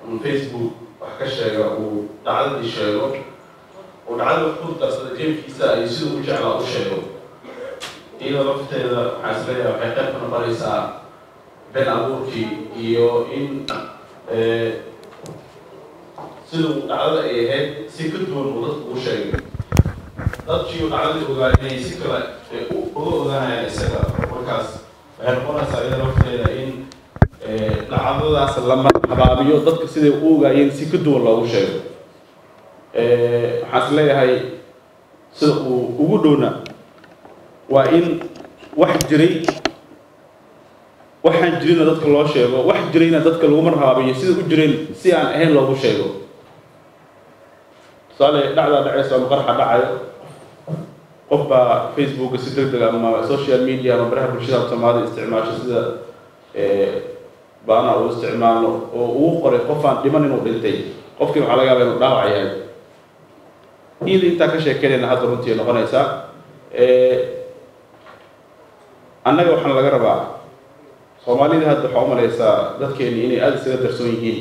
un facebook wax ka sheega uu dhacdadii sheego uu dhacdada wax ku darsada jeebkiisa iyo siduu u jeclaa u sheego iyada lafteeda waxaa is leeyahay waxay qayb ka noqonaysaa been abuurkii iyo in siduu dhacdada ay ahayd si ka duwan uu dadku u sheegay dadkii uu dhacdadii ogaa inay si kale uga ogaanayaan isaga markaas waxay noqonaysaa iyada lafteeda in dhacdadaas lama habaabiyo dadka siday u ogaayeen si ka duwan loogu sheego waxaan is leeyahay sida uu ugu dhowna waa in wax jiray waxaan jirina dadka loo sheego wax jirayna dadka laguma rabaabiyo sida u jireen si aan ahayn loogu sheego tusaale dhacdaa dhacaysa ama qarxa dhacayo qof baa facebooka si deg deg ama social media ama baraha bulshada soomaalida isticmaasho sida baana uu isticmaalo oo uu qoray qof aan dhiman inuu dhintay qofkii waxaa laga yaaba inuu dhaawac yahay iyada intaa ka sheekeynayna hadda runtii ay noqonaysaa annaga waxaana laga rabaa soomaalida hadda waxaa u malaysaa dadkeeni inay aada isaga darsoon yihiin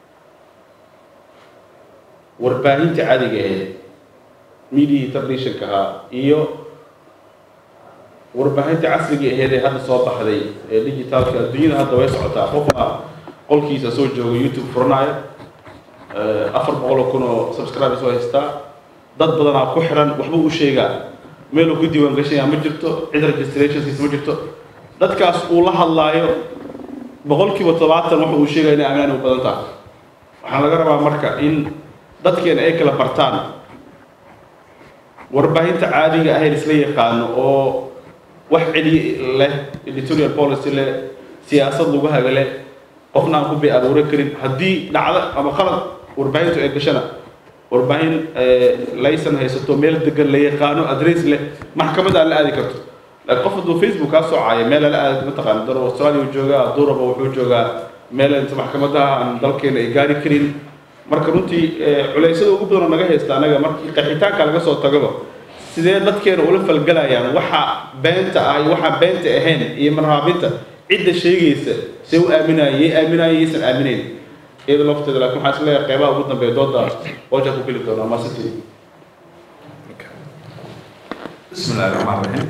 warbaahinta caadiga aheed mediahii traditionka ahaa iyo warbaahinta casriga aheed ee hadda soo baxday ee digitaalka adduunyada hadda way socotaa qofaa qolkiisa soo jooga youtube furanaayo afar boqol oo kun oo subscribers oo haystaa dad badanaa ku xiran waxba u sheegaa meeluu ku diiwaan gashanyaa ma jirto cid registrationskiisa ma jirto dadkaas uu la hadlaayo boqolkiiba todobaatan waxa uu sheegaya inay amaan u badan tahay waxaa laga rabaa marka in dadkeena ay kala bartaan warbaahinta caadiga ahayn isla yaqaano oo wax celi leh editorial policy leh siyaasad lagu haga leh qofna aan ku bay abuura karin haddii dhacdo ama qalad warbaahintu ay gashana warbaahin laysan haysato meel degan la yaqaano adress leh maxkamada aan la aadi karto laakiin qof hadduu facebook kaa soocaayo meel ala aadi mataqaana daro australia uu joogaa duraba wuxuu joogaa meel inta maxkamadaha aan dalkeena ay gaari karin marka runtii culeysyada ugu badan oo naga haysta anaga markii qaxitaanka laga soo tagaba sidee dadkeena ula falgalayaan waxa beenta ah iyo waxaan beenta ahayn iyo marhaabinta cidda sheegaysa see u aaminaya yay aaminaya yaysan aaminayn iyada lafteeda laakiin waxaa is leeyahay qeybaha ugu dambeeya dooda hooja ku geli doonaa maasiti بسم الله الرحمن الرحيم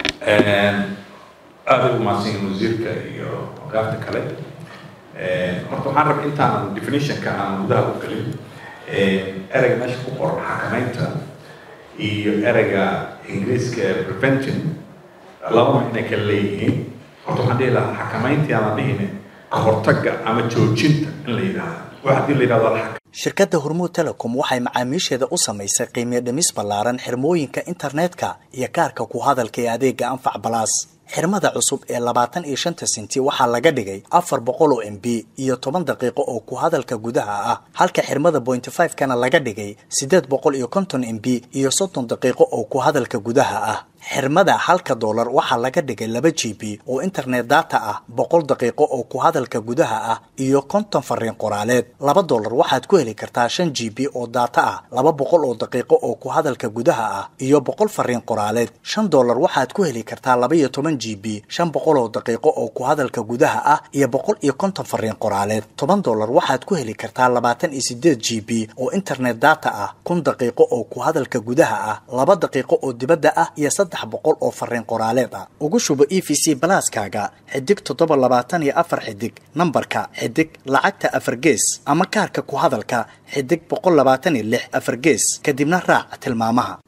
aada ugu mahadsanyihin wasiirka iyo qaabta kale horta waxaan rabay intaan definitionka aan gudaha u gelin ereyga meesha ku qoran xakamaynta iyo ereyga ingiriiska prevention laba macnay kala leeyihiin horta waxaan dhihi lahaa xakamayntii aan la dhihine ka hortagga ama joojinta in la yidhaahdo wax haddii la yidhahdo la shirkadda hormuud telecom waxay macaamiisheeda u samaysay qiimiyo dhimis ballaaran xirmooyinka internetka iyo kaarka ku hadalka ee adeega anfac balaas xirmada cusub ee labaatan iyo shanta sinti waxaa laga dhigay afar boqol oo m b iyo toban daqiiqo oo ku hadalka gudaha ah halka xirmada pointy five kana laga dhigay siddeed boqol iyo konton m b iyo soddon daqiiqo oo ku hadalka gudaha ah xirmada halka doolar waxaa laga dhigay laba g b oo internet data ah boqol daqiiqo oo ku hadalka gudaha ah iyo konton fariin qoraaleed laba doolar waxaad ku heli kartaa shan g b oo data ah laba boqol oo daqiiqo oo ku hadalka gudaha ah iyo boqol fariin qoraaleed shan doolar waxaad ku heli kartaa laba iyo toban g b shan boqol oo daqiiqo oo ku hadalka gudaha ah iyo boqol iyo konton fariin qoraaleed toban doolar waxaad ku heli kartaa labaatan iyo sideed g b oo internet data ah kun daqiiqo oo ku hadalka gudaha ah laba daqiiqo oo dibadda ah iyo saddex boqol oo fariin qoraaleed ah ugu shubo e v c balaaskaaga xidig toddoba labaatan iyo afar xidig nambarka xidig lacagta afar gees ama kaarka ku hadalka xidig boqol labaatan iyo lix afar gees kadibna raac tilmaamaha